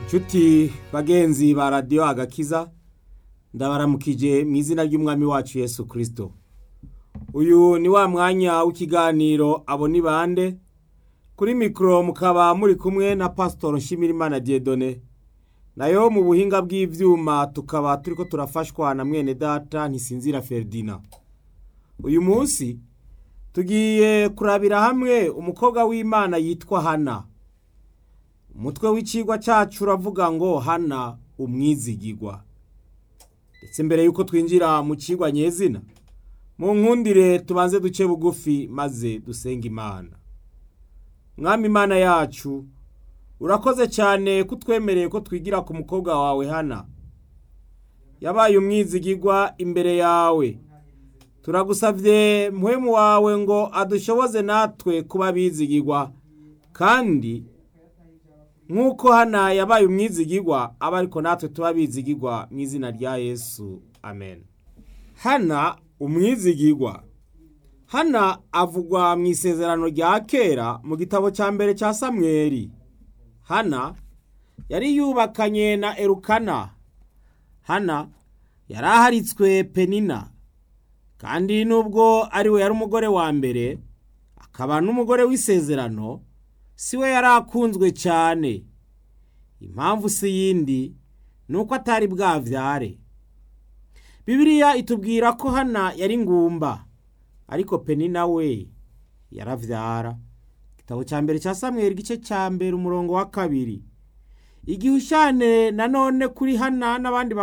nshuti bagenzi ba radiyo agakiza ndabaramukije mu izina ry'umwami wacu yesu kirisito uyu ni wa mwanya w'ikiganiro abo ni bande kuri mikoro mukaba muri kumwe na pasitoro nshimirimana diedone nayo mu buhinga bw'ibyuma tukaba turi ko turafashwa na mwene data ntisinzira feridina uyu munsi tugiye kurabira hamwe umukobwa w'imana yitwa hana umutwe w'ikigwa cyacu uravuga ngo hana umwizigigwa ndetse mbere y'uko twinjira mu kigwa nyezina mu nkundire tubanze duce bugufi maze dusenga imana mwami imana yacu urakoze cyane ko utwemereye ko twigira ku mukobwa wawe hana yabaye umwizigigwa imbere yawe turagusabye muhemu wawe ngo adushoboze natwe kuba bizigigwa kandi nk'uko hana yabaye umwizigigwa aba ariko natwe tuba bizigigwa mu izina rya yesu amen hana umwizigigwa hana avugwa mu isezerano rya kera mu gitabo cya mbere cya samweri hana yari yubakanye na erukana hana yari aharitswe penina kandi nubwo ari we yari umugore wa mbere akaba n'umugore w'isezerano si we yari akunzwe cyane impamvu si yindi ni uko atari bwabyare bibiriya itubwira ko hana yari ngumba ariko penina we yarabyara igitabo cya mbere cya samweri igice cya mbere umurongo wa kabiri igihe ushyane nanone kuri hana n'abandi